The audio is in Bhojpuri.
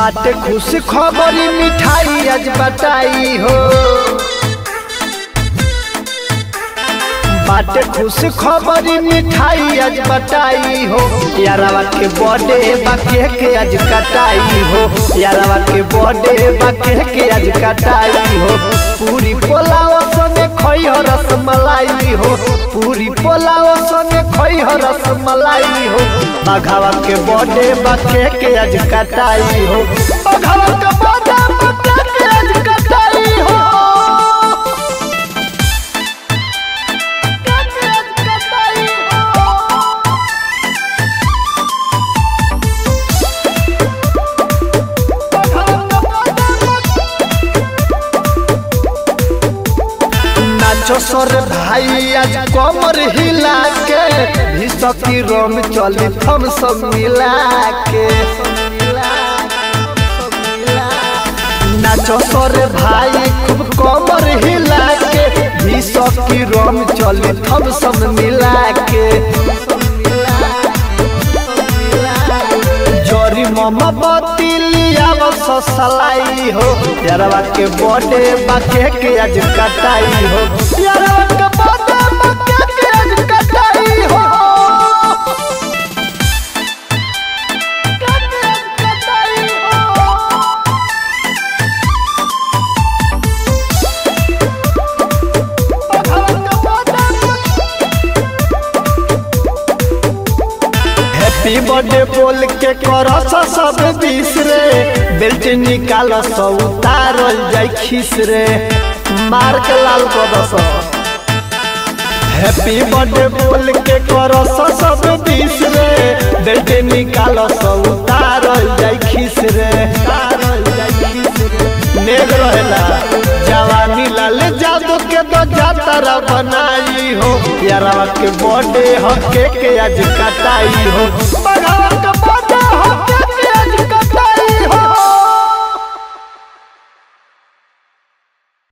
बाटे खुश खबरी मिठाई आज बटाई हो बाटे खुश खबरी मिठाई आज बटाई हो यारवा के बर्थडे बाके के आज कटाई हो यारवा के बर्थडे बाके के आज कटाई हो पूरी पोलाव संगे खई हो रसमलाई हो पूरी पोलाव संगे खई हो रसमलाई हो बघावा के बर्थडे बाके के आज कटाई हो बघावा के बर्थडे बाके के आज कटाई हो नाचो सर भाई आज कमर हिला के भीसकी रोम चली थम सब मिला के नाचो सर भाई खूब कमर हिला के भीसकी रोम चली थम सब मिला के जोरी ममा बतिलिया सलाई हो यारवा के बर्थडे बाके के आज कटाई हो यारवा के बर्थडे बाके के आज कटाई हो हैप्पी बर्थडे बोल के करस सब बीस रे बेल्ट निकाल सौ उतारल जाय खीस रे मार के लाल कदस हैप्पी बर्थडे बोल के करस सब बीस रे बेल्ट निकाल सौ उतारल जाय खीस रे उतारल जाय खीस रे नेग रहेला जवानी लाल जादू के तो जातरा बनाई हो यारवा के बर्थडे हके के आज कटाई हो बघावा के बर्थडे